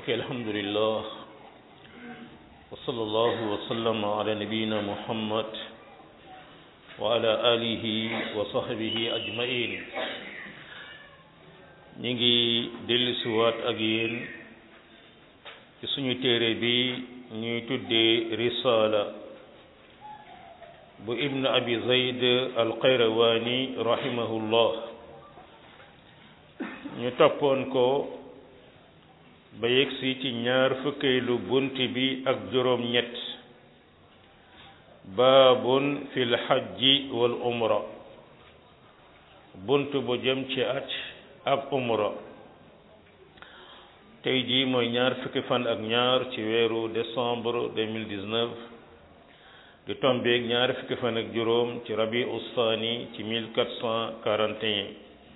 mbokki alhamdulillah wa sallallahu wa sallama ala nabiyina muhammad wa ala alihi wa sahbihi ajmain ñi ngi dellusiwaat ak yéen ci suñu téere bi ñuy tuddee risala bu ibn abi zayd alqayrawani rahimahullah ñu toppoon ko ba yegsi ci ñaar fukkeelu bunt bi ak juróom ñett baabun fil hajji wal umra bunt bu jëm ci at ak umra tey jii mooy ñaar fukki fan ak ñaar ci weeru décembre 2019 di tombeeg ñaar fukki fan ak juróom ci rabi ustaani ci 1441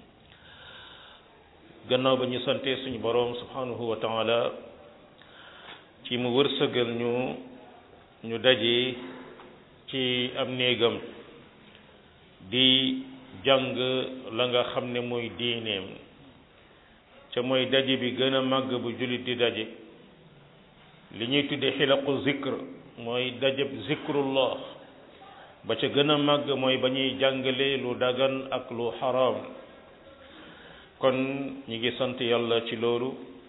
gannaaw ba ñu sante suñu boroom subhanahu wa taala ci mu wërsëgal ñu ñu daje ci am néegam di jàng la nga xam ne mooy diineem ca mooy daje bi gën a màgg bu jullit di daje li ñuy tudde xilaqu zikr mooy dajeb zikrullah ba ca gën a màgg mooy ba ñuy jàngale lu dagan ak lu xaraam kon ñi ngi sant yàlla ci loolu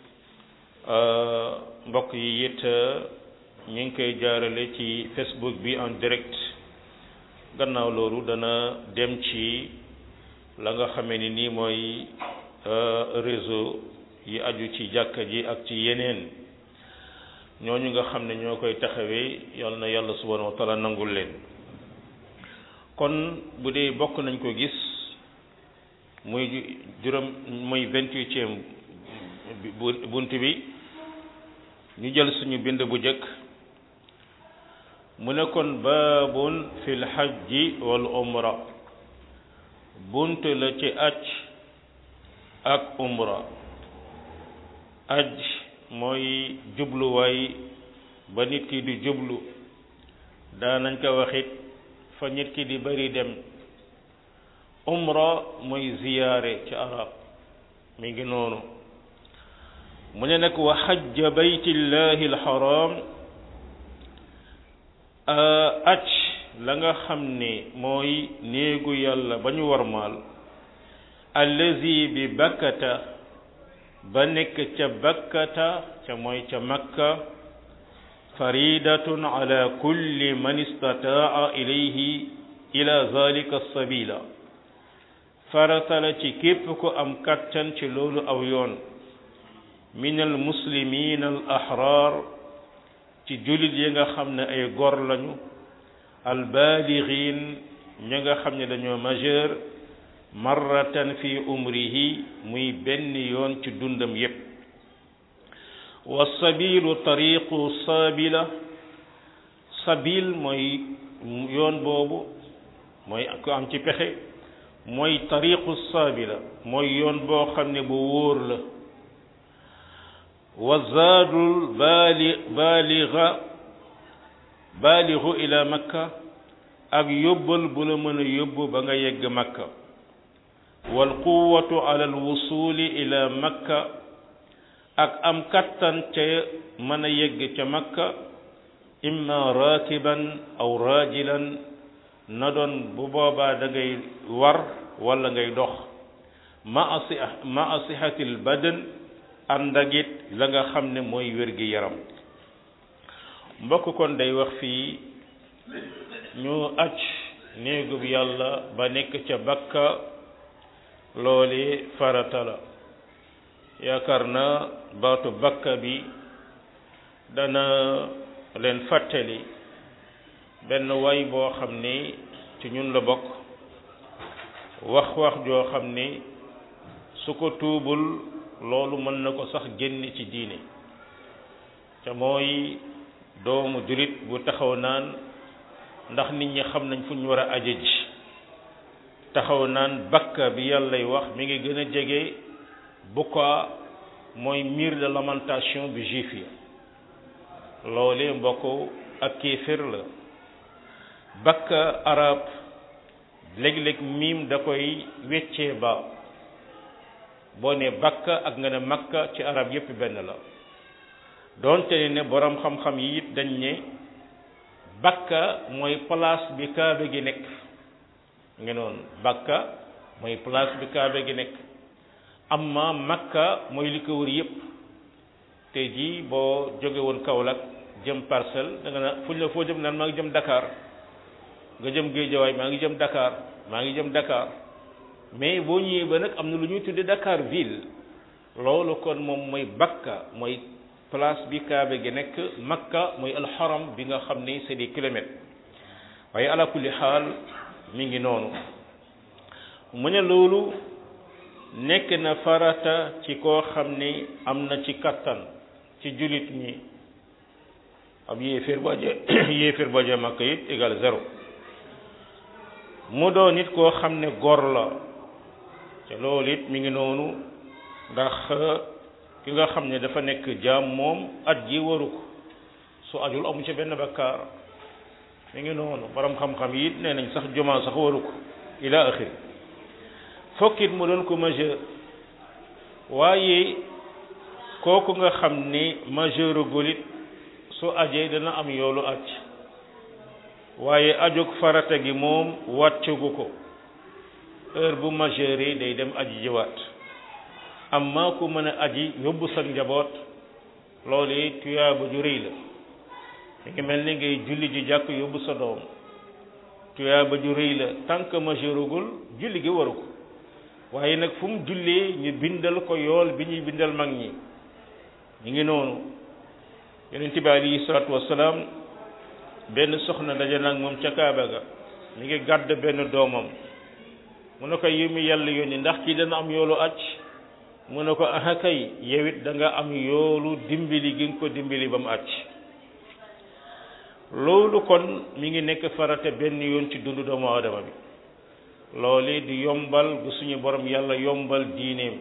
mbokk yi it ñu ngi koy jaarale ci facebook bi en direct gannaaw loolu dana dem ci la nga xamee ni nii mooy réseau yi aju ci jàkka ji ak ci yeneen ñooñu nga xam ne ñoo koy taxawee yal na yàlla subhanahu wa taala nangul leen kon bu dee bokk nañ ko gis muy juróom muy vingt-huitième bunt bi ñu jël suñu bind bu jëkk mu ne kon baabun fil hajji wal umra bunt la ci aj ak umra aj mooy jubluwaay ba nit ki di jublu daanañ ko waxit fa nit ki di bari dem umra mooy ziyaare ci arab mi ngi noonu mu ne nag wa xajja baytillahi alxaram aj la nga xam ne mooy néegu yàlla ba ñu warmaal allazi bi bakkata ba nekk ca bakkata ca mooy ca makka faridatun ala kulli man istataa ilayhi ila zalika sabila farata la ci képp ko am kattan ci loolu aw yoon min al muslimin al ahrar ci jullit yi nga xam ne ay gor lañu al balighin ñi nga xam ne dañoo majeur marratan fi umrihi muy benn yoon ci dundam yépp wa sabilu tariqu sabila sabil mooy yoon boobu mooy ko am ci pexe mooy tariqu sabila mooy yoon boo xam ne bu wóor la wa zaadul baali baaliga baaligu ila makka ak yóbbal bu la mën a yóbbu ba nga yegg makka wal quwwatu ala al wusuli ila makka ak am kattan ca mën a yegg ca makka imma rakiban aw rajilan na doon bu boobaa da ngay war wala ngay dox ma asi ma asihatil badan ànd ak it la nga xam ne mooy wér gi yaram mbokk kon day wax fii ñu aj néegub yàlla ba nekk ca bakka loole farata la yaakaar na baatu bakka bi dana leen fàttali benn way boo xam ne ci ñun la bokk wax wax joo xam ne su ko tuubul loolu mën na ko sax génn ci diine te mooy doomu jurit bu taxaw naan ndax nit ñi xam nañ fu ñu war a aje ji taxaw naan bakka bi yàllay wax mi ngi gën a jege buka mooy mur de lamentation bi juif yi loole mbokk ak kéefér la bakka arab léeg-léeg miim da koy weccee ba boo ne bakka ak nga ne makka ci arab yépp benn la doonte ne borom xam-xam yi it dañ ne bakka mooy place bi kaaba gi nekk nga noonu bakka mooy place bi kaaba gi nekk amma makka mooy li ko wër yépp tey jii boo jóge woon Kaolack jëm parcelle da nga na fuñ la foo jëm naan maa ngi jëm Dakar nga jëm Géejawaay maa ngi jëm Dakar maa ngi jëm Dakar mais boo ñëwee ba nag am na lu ñuy tudde Dakar ville loolu kon moom mooy bakka mooy place bi kaaba gi nekk makka mooy alxaram bi nga xam ni c'est des kilomètres waaye ala kulli xaal mi ngi noonu mu ne loolu nekk na farata ci koo xam ni am na ci kattan ci jullit ñi ab yéeféer ba je yéeféer ba je makka it égal zéro mu doon nit koo xam ne gor la te loolu it mi ngi noonu ndax ki nga xam ne dafa nekk jaam moom at ji waru ko su ajul amu ci benn bakkaar mi ngi noonu borom xam-xam yi it nee nañ sax jumaa sax waru ko ila axiri fokkit mu doon ko majeur waaye kooku nga xam ni majeur gulit su ajee dana am yoolu aj waaye ajug farata gi moom wàccugu ko heure bu majeur yi day dem aji jiwaat amma ku mën a aji yóbbu sa njaboot loolu tuyaaba ju rëy la mi ngi mel ni ngay julli ji jàkk yóbbu sa doom tuyaaba ju rëy la tant que majeurugul julli gi waru ko waaye nag fu mu jullee ñu bindal ko yool bi ñuy bindal mag ñi ñu ngi noonu yonent bi alayhi salaatu wassalaam benn soxna daje nag moom ca Kaaba ga mi ngi gàdd benn doomam mu ne ko yi mu yàlla yónni ndax kii dana am yoolu acc mu ne ko aha kay yow it da nga am yoolu dimbali gi nga ko dimbali ba mu acc loolu kon mi ngi nekk farate benn yoon ci dundu doomu aadama bi loolu di yombal bu suñu borom yàlla yombal diineem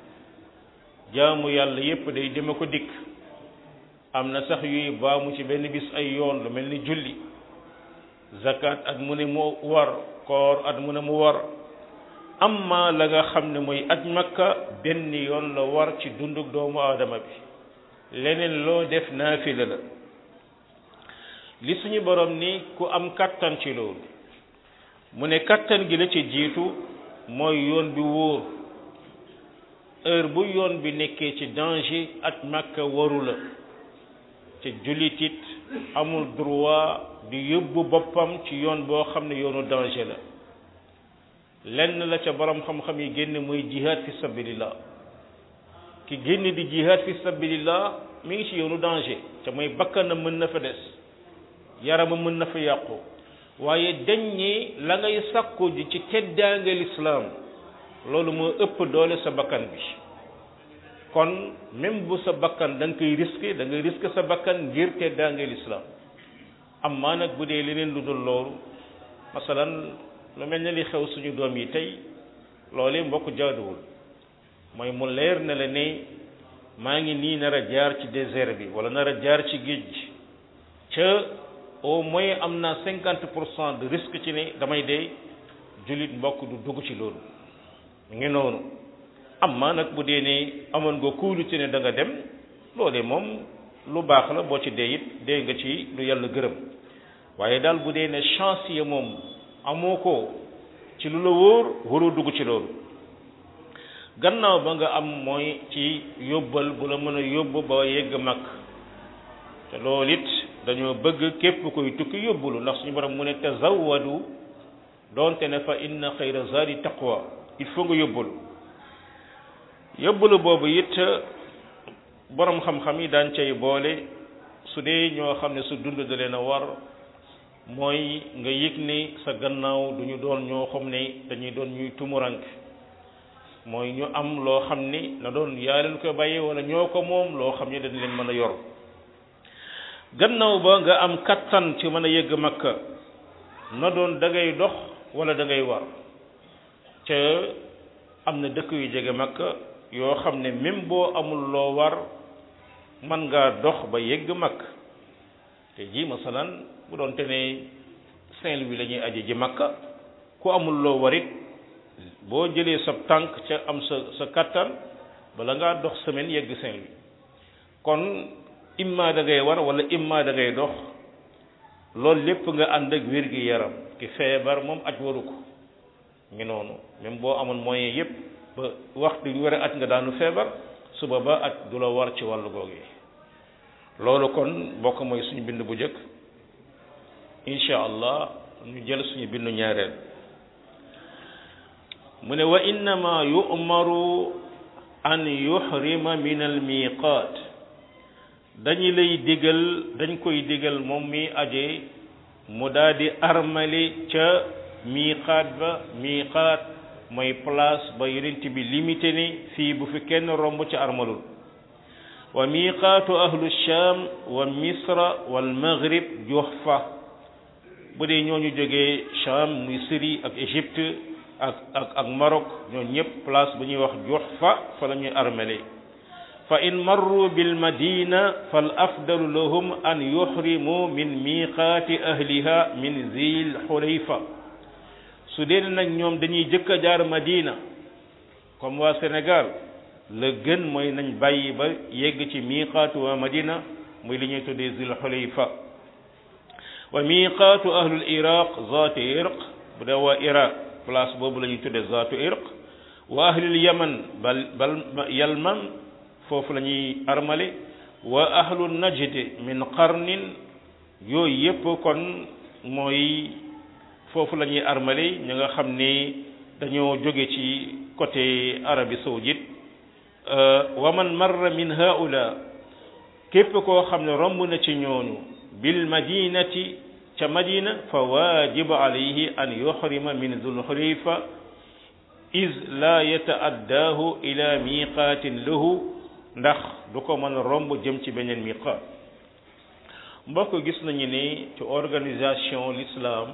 jaamu yàlla yépp day deme ko dikk am na sax yuy baamu ci benn bis ay yoon lu mel ni julli zakat at mu ne mu war koor at mu ne mu war amma la nga xam ne mooy aj makka benn yoon la war ci dunduk doomu aadama bi leneen loo def naafila la li suñu borom ni ku am kattan ci loolu mu ne kattan gi la ci jiitu mooy yoon bi wóor heure bu yoon bi nekkee ci danger aj makka waru la te jullit it amul droit di yóbbu boppam ci yoon boo xam ne yoonu danger la lenn la ca borom xam-xam yi génn mooy jihad fi sabilillah ki génn di jihad fi sabilillah mi ngi ci yoonu danger te mooy bakkanam mën na fa des yaramam mën na fa yàqu waaye dañ ñi la ngay sàkku ji ci teddaange lislaam loolu moo ëpp doole sa bakkan bi kon même bu sa bakkan da nga koy risqué da ngay risqué sa bakkan ngir teddaange lislaam amma nag bu dee leneen lu dul loolu masalan lu mel ne li xew suñu doom yi tey loolu mbokk jaaduwul mooy mu leer na la ne maa ngi nii nar a jaar ci désert bi wala nar a jaar ci géej gi ca au moins am na cinquante pour cent de risque ci ne damay dee jullit mbokk du dugg ci loolu mu ngi noonu amma nag bu dee ne amoon nga kuulu ci ne da nga dem loolee moom lu baax la boo ci dee it dee nga ci lu yàlla gërëm waaye daal bu dee ne chance yi moom amoo ko ci lu la wóor waroo dugg ci loolu gannaaw ba nga am mooy ci yóbbal bu la mën a yóbbu ba yegg mag te loolu it dañoo bëgg képp koy tukki yóbbulu ndax suñu borom mu ne tazawwadu doonte ne fa inna xayra zadi taqwa il faut nga yóbbulu yóbbulu boobu it borom xam-xam yi daan cay boole su dee ñoo xam ne su dund da leen a war mooy nga yëg ni sa gannaaw du ñu doon ñoo xam ne dañuy doon ñuy tumurank mooy ñu am loo xam ni na doon yaa leen ko bàyyee wala ñoo ko moom loo xam ne dañ leen mën a yor gannaaw ba nga am kattan ci mën a yëgg makka na doon da ngay dox wala da ngay war ca am na dëkk yu jege makka yoo xam ne même boo amul loo war man ngaa dox ba yëgg makka te ji masalan bu doon te ne Saint-Louis la ñuy aji ji makka ku amul loo warit boo jëlee sa tànk ca am sa sa kattan bala ngaa dox semaine yegg Saint-Louis kon imma da ngay war wala imma da ngay dox loolu lépp nga ànd ak wér gi yaram ki feebar moom aj waru ko ngi noonu même boo amoon moyen yépp ba waxtu ñu war a aj nga daanu feebar suba ba aj du la war ci wàllu googu loolu kon bokk mooy suñu bind bu njëkk incha allah ñu jël suñu bindu ñaareel mu ne wa innama yu'maru an yuhrima min al miqaat dañu lay digal dañ koy digal moom mi aje mu daal di armali ca miqaat ba miqaat mooy place ba yonent bi limité ni fii bu fi kenn romb ca armalul wa miqaatu ahlu sham wa misra wal maghrib juhfa bu dee ñooñu jógee sham muy Syrie ak Égypte ak ak ak Maroc ñooñu ñëpp place bu ñuy wax juhfa fa la ñuy armale fa in marru bil madina fal afdalu lahum an yuhrimu min miqaati ahliha min zil xulayfa su dee nag ñoom dañuy jëkk a jaar madina comme waa Sénégal la gën mooy nañ bàyyi ba yegg ci miqaatu waa madina muy li ñuy tuddee zil xulayfa wa miqaatu ahlul iraq zaatu irq bu dee waa iraq place boobu la ñuy tuddee zaatu irq wa ahlul yaman bal bal yalman foofu la ñuy armale wa ahlu najd min qarnin yooyu yépp kon mooy foofu la ñuy armale ñi nga xam ni dañoo jóge ci côté Arabie saoudite wa man marra min haula képp koo xam ne romb na ci ñooñu bil madinati ca madina fa wajibu alayhi an yuhrima min zul xulayfa iz la yata'addaahu ila miqaatin lahu ndax du ko mën a romb jëm ci beneen miqaat mbokk gis nañu ni ci organisation l'islam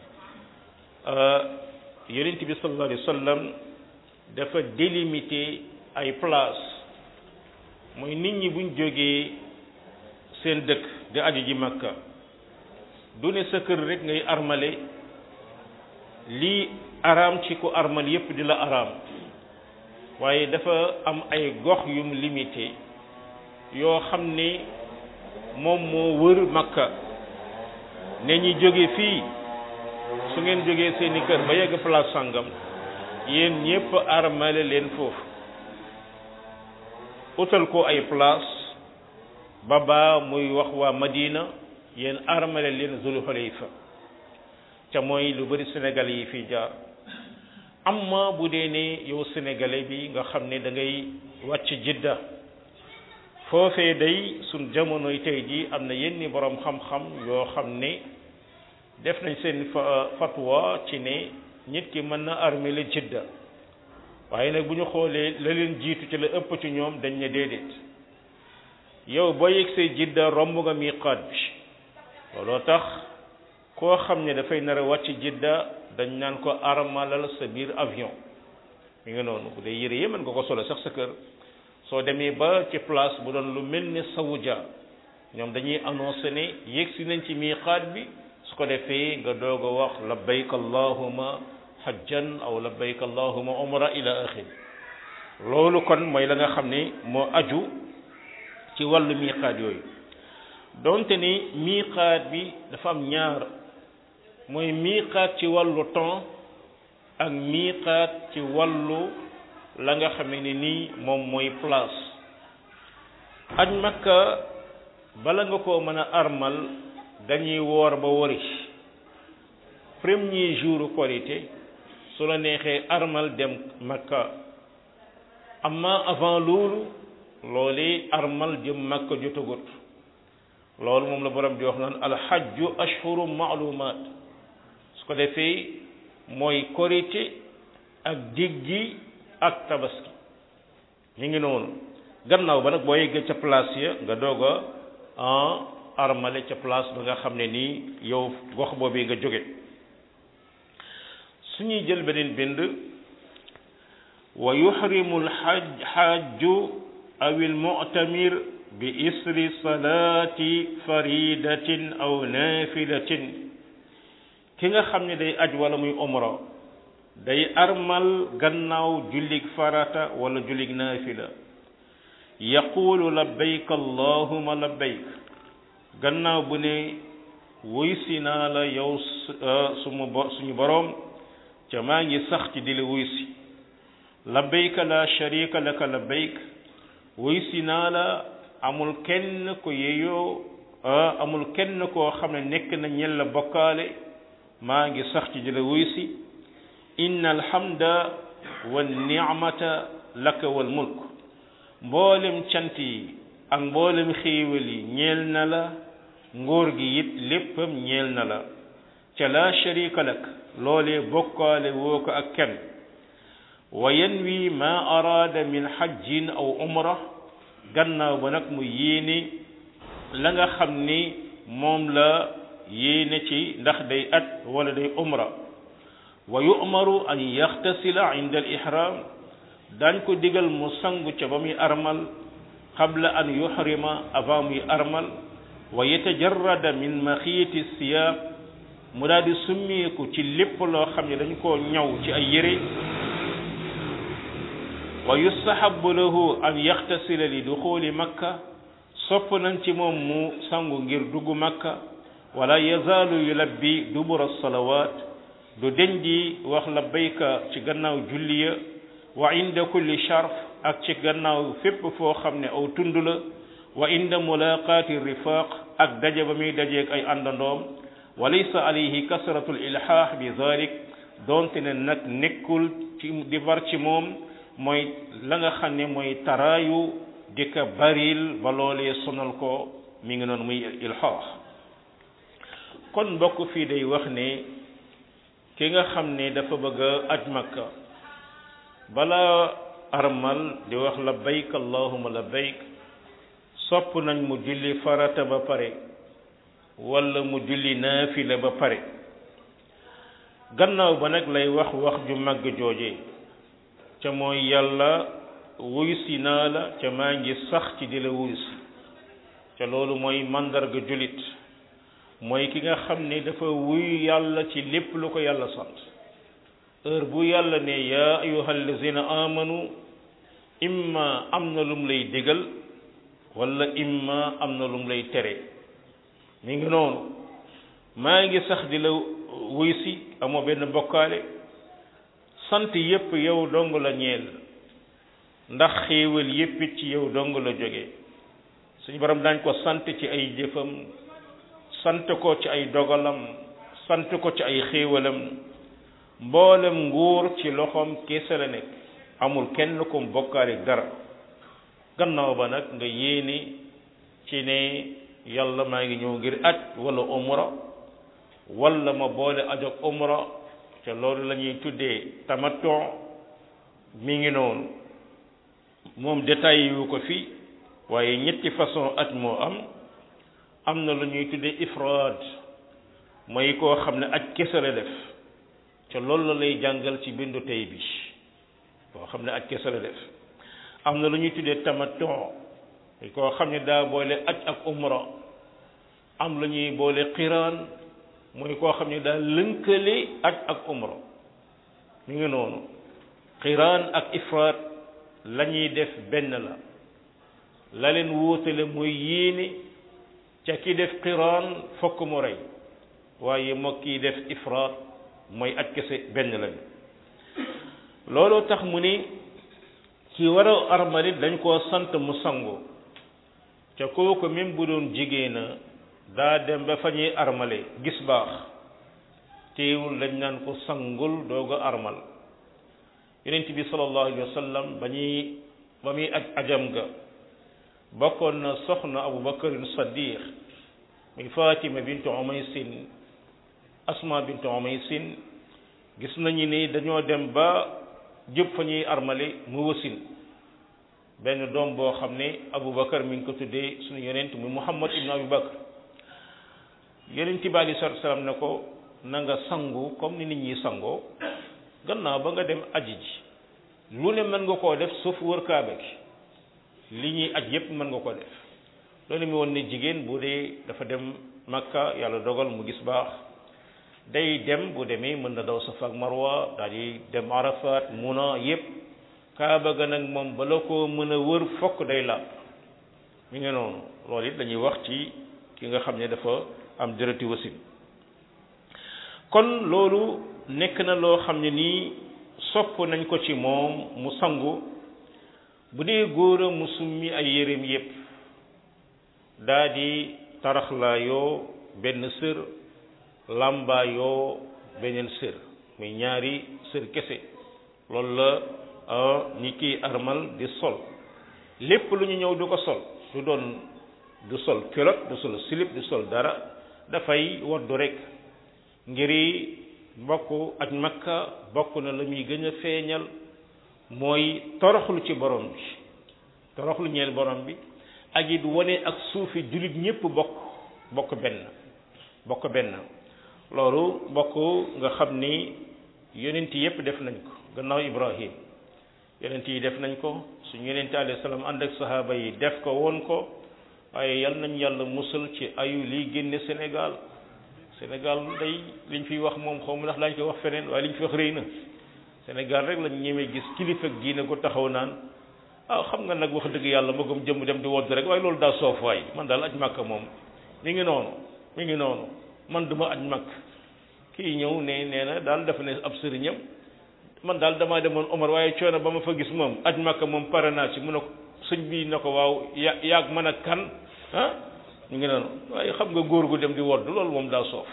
yonent bi sallallahu alayhi wa sallam dafa délimité ay place mooy nit ñi buñ jógee seen dëkk di aju ji makka du ne sa kër rek ngay armale lii araam ci ku armal yépp di la araam waaye dafa am ay gox yum limité yoo xam ne moom moo wër makka ne ñi jóge fii su ngeen jógee seeni kër ba yegg place sangam yéen ñépp armale leen foofu utal ko ay place ba baa muy wax waa Madina yéen armale leen Zul Xulayfa ca mooy lu bari Sénégal yi fii jaar amma bu dee ne yow sénégalais bi nga xam ne da ngay wàcc jidda foofee day suñ jamonoy tey ji am na yenn borom xam-xam yoo xam ne def nañ seen fatwa ci ne nit ki mën na armele jidda waaye nag bu ñu xoolee la leen jiitu ci la ëpp ci ñoom dañ ne déedéet yow boo yegsee jidda romb nga miqaat bi looloo tax koo xam ne dafay nar a wàcc jidda dañ naan ko armalal sa biir avion mi ngi noonu bu dee yére yi mën nga ko solo sax sa kër soo demee ba ci place bu doon lu mel ni Sawuja ñoom dañuy annoncé ne yegsi nañ ci miqaat bi su ko defee nga doog a wax labbayk allahuma hajjan aw labbayk allahuma umra ila axiri loolu kon mooy la nga xam ne moo aju ci wàllu miqaat yooyu donte ni miqaat bi dafa am ñaar mooy miqaat ci wàllu temps ak miqaat ci wàllu la nga xamee ne nii moom mooy place aj makka bala nga koo mën a armal dañuy woor ba wori premier jour korité su la neexee armal dem makka amma avant loolu loolu armal jëm makka jotagut loolu moom la borom di wax naan alxajju ashhuru maalumaat su ko defee mooy korité ak diggi ak tabaski ñu ngi noonu gannaaw ba nag boo yeggee ca place ya nga doog a en armale ca place ba nga xam ne nii yow gox boobu nga jóge suñuy jël beneen bind wa yuxrimu alxaj xaaju aw almuctamir bi isri salaati faridatin aw nafilatin ki nga xam ne day aj wala muy umra day armal gannaaw jullig farata wala jullig naafila yaqulu labbayk allahuma labbayk gannaaw bu ne wuy si naa la yow sumu bo suñu boroom ca maa ngi sax ci di la wuy si labbayka la sharika laka labbayk wuy si naa la amul kenn ko yeyoo amul kenn koo xam ne nekk na ñel la bokkaale maa ngi sax ci di la wuy si inna alhamda wa ni'mata laka wal mulk mboolem cant yi ak mboolem xéewal yi ñeel na la nguur gi it léppam ñeel na la ca la sharika lak loolee bokkaale woo ko ak kenn wa yanwi ma araada min hajjin aw umra gannaaw ba nag mu yéene la nga xam ni moom la yéene ci ndax day at wala day umra wa yu'maru an yaxtasila inda al ihram dañ ko digal mu sangu ca ba muy armal qabla an yuhrima avant muy armal wa yatajarrada min maxiiti siyaab mu daal di summeeku ci lépp loo xam ne dañ koo ñaw ci ay yére wa yustahabu lahu an yaxtasila li duxuli makka sopp nañ ci moom mu sangu ngir dugg makka wala yazaalu yulabbi dubura salawat du deñ di wax labbayka ci gannaaw julliya wa inda kulli sharf ak ci gannaaw fépp foo xam ne aw tund la wa inda mulaqaati rifaq ak daje ba muy dajeeg ay àndandoom wa laysa alayhi kasratul ilhaax bi zalik doonte ne nag nekkul ci di war ci moom mooy la nga xam ne mooy taraayu di ka baril ba loolee sonal ko mi ngi noonu muy ilhaax kon mbokk fii day wax ne ki nga xam ne dafa bëgg a aj makka bala armal di wax labbayk allahumma labbayk sopp nañ mu julli farata ba pare wala mu julli naafila ba pare gannaaw ba nag lay wax wax ju màgg jooje ca mooy yàlla wuyusi naa la ca maa ngi sax ci di la wuyusi ca loolu mooy màndarga jullit mooy ki nga xam ne dafa wuyu yàlla ci lépp lu ko yàlla sant heure bu yàlla ne yaa ayyuhal lazina amanu imma am na lum lay digal wala imma am na lum lay tere mi ngi noonu maa ngi sax di la wuy si amoo benn bokkaale sant yépp yow dong la ñeel ndax xéewal yépp it ci yow dong la jóge suñu borom daañ ko sant ci ay jëfam sant ko ci ay dogalam sant ko ci ay xéewalam mboolem nguur ci loxoom kese la nekk amul kenn ko bokkaale dara gannaaw ba nag nga yéene ci ne yàlla maa ngi ñëw ngir aj wala umra wala ma boole aj ak umra te loolu la ñuy tuddee tamattu mi ngi noonu moom détail yu ko fi waaye ñetti façon aj moo am am na lu ñuy tuddee ifraad mooy koo xam ne aj kese la def te loolu la lay jàngal ci bindu tey bi koo xam ne aj kese la def am na lu ñuy tuddee tamattu koo xam ne daa boole aj ak umra am lu ñuy boole qiraan mooy koo xam ne daa lënkale aj ak umra mi ngi noonu qiraan ak ifraat la ñuy def benn la la leen wóotale mooy yéene ca ki def qiraan fokk mu rey waaye moo kii def ifraat mooy aj kese benn lañu looloo tax mu ni ki war a armalit dañ koo sant mu sangu ca kooku même bu doon jigéena daa dem ba fa ñuy armale gis baax teewul dañ naan ko sangul doog a armal yonent bi sallallahu alayhi wa sallam ba ñuy ba muy aj ajam ga bokkoon na soxna abu bakarin saddiq muy fatima bintu umaysin asma bintu umaysin gis nañu ni dañoo dem ba jëpp fa ñuy armale mu wasin benn doom boo xam ne aboubacar mi ngi ko tuddee suñu yonent muy muhammad ibnu aboubacar yonent bi alei salatu salaam ne ko na nga sangu comme ni nit ñi sangoo gannaaw ba nga dem aji ji lu ne mën nga koo def sauf wër kaaba gi li ñuy aj yépp mën nga ko def loolu mi woon ne jigéen bu dee dafa dem makka yàlla dogal mu gis baax day dem bu demee mën na daw safa ak marwa daal di dem arafat muna yépp kaaba ga nag moom bala koo mën a wër fokk day laab mi ngi noonu loolu it dañuy wax ci ki nga xam ne dafa am dërëti wasin kon loolu nekk na loo xam ne nii sopp nañ ko ci moom mu sangu bu dee góor a mu summi ay yéreem yépp daa di taraxlaayoo benn sër làmbaayoo beneen sër muy ñaari sër kese loolu la ni kiy armal di sol lépp lu ñu ñëw du ko sol du doon du sol culotte du sol slip du sol dara dafay waddu rek ngiri bokk ak makka bokk na la muy gën a feeñal mooy toroxlu ci borom bi toroxlu ñeel borom bi ak it wane ak suufi jullit ñépp bokk bokk benn bokk benn loolu bokk nga xam ni yonent yépp def nañ ko gannaaw ibrahim yonent yi def nañ ko suñu yonent alayhi salaam ànd ak sahaaba yi def ko woon ko waaye yal nañ yàlla musal ci ayu liy génne Sénégal Sénégal day liñ fiy wax moom xaw ma ndax daañu koy wax feneen waaye liñ fi wax rëy na Sénégal rek lañ ñemee gis kilifa ak diine ko taxaw naan ah xam nga nag wax dëgg yàlla magum jëm dem di wodd rek waaye loolu daa soof waay man daal aj màkk moom mi ngi noonu mi ngi noonu man duma aj màkk kii ñëw ne nee na daal dafa ne ab sëriñam man daal damaa demoon Omar waaye coono ba ma fa gis moom aj màkk moom pare naa ci mu ne ko sëñ bi na ko waaw ya yaag mën a kan ah ñu ngi noonu waaye xam nga góor gu dem di wodd loolu moom daa soof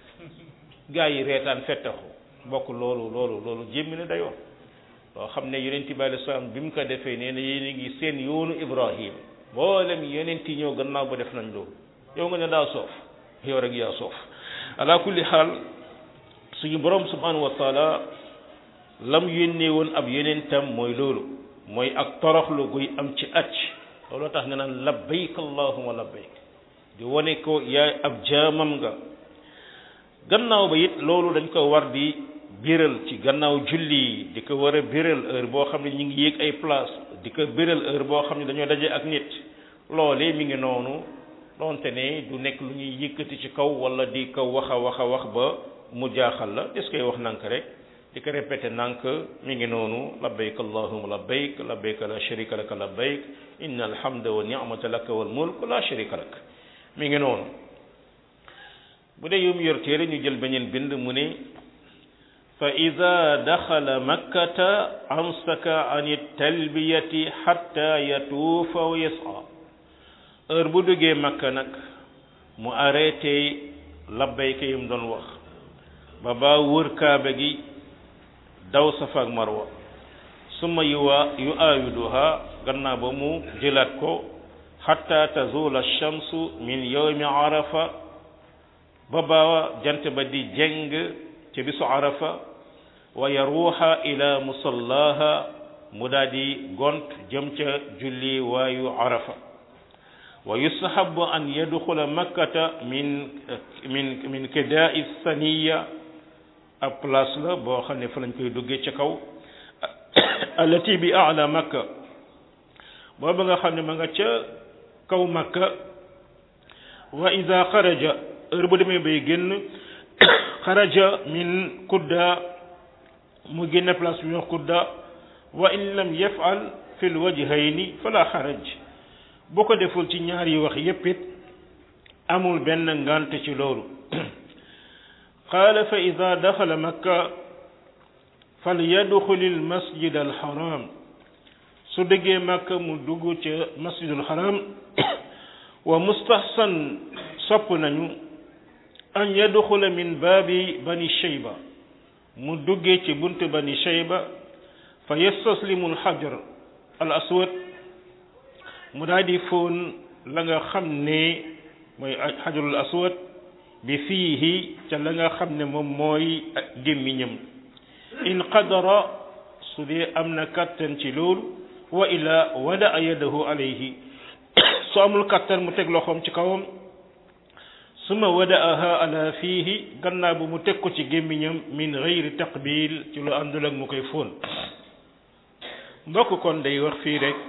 gaa yi reetaan fettaxu bokk loolu loolu loolu jémmi na dayoo loo xam ne yonent bi alei salaam bi mu ko defee nee na yéen a ngi seen yoonu Ibrahim mboolem yonent yi ñëw gannaaw ba def nañ loolu yow nga ne daa soof yow rek yaa soof ala kulli xaal suñu borom subhanahu wa taala lam yónnee woon ab yonentam mooy loolu mooy ak toroxlu guy am ci acc looloo tax nga naan labbayk allahumma labbayk di wane ko yaay ab jaamam nga gannaaw ba it loolu dañ ko war di biral ci gannaaw julli di ko war a biral heure boo xam ne ñu ngi yéeg ay place di ko biral heure boo xam ne dañoo daje ak nit loolee mi ngi noonu donte ne du nekk lu ñuy yëkkati ci kaw wala di ko wax a wax a wax ba mu jaaxal la des koy wax nank rek di ko répété nank mi ngi noonu labbayk allahumma labbayk labbayk la sharika laka labbayk inna alhamda wa ni'mata laka wal mulk la sharika lak mi ngi noonu bu dee yow mi yor téere ñu jël beneen bind mu ne fa ida daxala makkata amsaka an talbiyati xatta yatuufa wa yasa heure bu duggee makka nag mu arrêté labbayka yi mu doon wax ba ba wër kaaba gi daw safa ak marwa summa yuwa yu aawiduha gannaaw ba mu jëlaat ko xatta tazula shamsu min yawmi arafa ba ba jant ba di jeng ci bisu arafa wa yaruuxa ila musallaha mu daa di gont jëm ca julli waayu arafa wa yustahabu an yadxula makkata min min min kidaai saniya ab place la boo xam ne fa lañ koy duggee ca kaw allati bi ala makka booba nga xam ne ma nga ca kaw makka wa ida xaraja heure bu demee bay génn xaraja min kudda mu génn place bi wax kudda wa in lam yafal fi lwajhayni fala xaraj boo ko deful ci ñaar yi wax yépp it amul benn ngant ci loolu qaala fa ida daxala makka falyadxul almasjid alxaram su déggee makka mu dugg ca masjidul xaram wa mustahsan sopp nañu an yadxula min baabi bani shayba mu duggee ci bunt bani shayba fa yastaslimu alxajar al aswad mu daal di fóon la nga xam ne mooy xajarul aswad bi fiihi ca la nga xam ne moom mooy gémmiñam in qadara su dee am na kattan ci loolu wa ila wada yadahu alayhi su amul kattan mu teg loxoom ci kawam suma wadaaha ala fiihi gannaaw bu mu teg ko ci gémmiñam min gayri taqbil ci lu àndul ak mu koy fóon mbokk kon day wax fii rek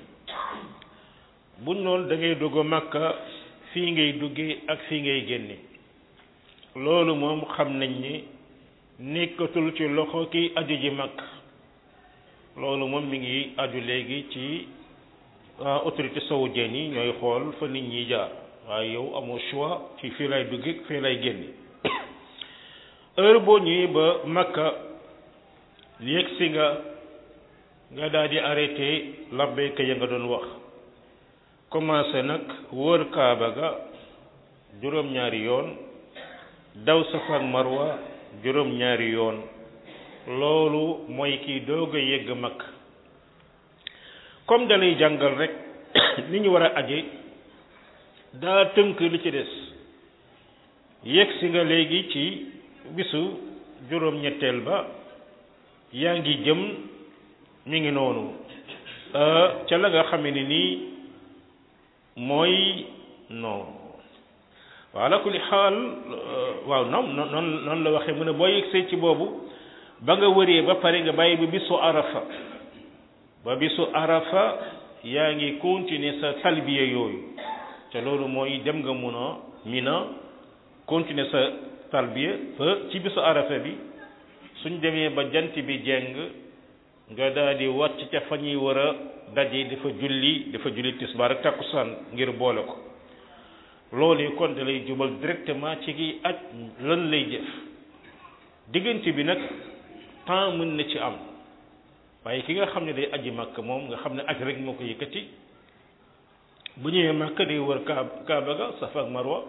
buñ noonu da ngay dugg makka fii ngay duggee ak fii ngay génne loolu moom xam nañ ni nekkatul ci loxo ki aju ji makk loolu moom mi ngi aju léegi ci autorité saoudienne yi ñooy xool fa nit ñi jaar waaye yow amoo choix ci fii lay dugg fii lay génn heure boo ñëwee ba Makka yegg si nga nga daal di arrêté labbayka ya nga doon wax commencé nag wër Kaaba ga juróom-ñaari yoon daw Safa ak Marwa juróom-ñaari yoon loolu mooy kii doog a yegg Makka comme dalay jàngal rek ni ñu war a aje daa tënk li ci des yegg si nga léegi ci bisu juróom-ñetteel ba yaa ngi jëm mi ngi noonu ca la nga xame ne nii mooy non waaw ala kulli xaal waaw non non noonu la waxee mu ne boo yegsee ci boobu ba nga wëree ba pare nga bàyyi ba bisu arafa ba bisu arafa yaa ngi continuer sa talbiya yooyu te loolu mooy dem nga mun a mina continuer sa talbiya ba ci bisu arafa bi suñ demee ba jant bi jeng nga daal di wàcc ca fa ñuy war a daje dafa julli dafa julli tisbaar ak takkusaan ngir boole ko loolu kon da lay jubal directement ci ki aj lan lay jëf diggante bi nag temps mën na ci am waaye ki nga xam ne day aji màkk moom nga xam ne aj rek moo ko yëkkati bu ñëwee màkk day wër kaab kaaba ga safa ak marwa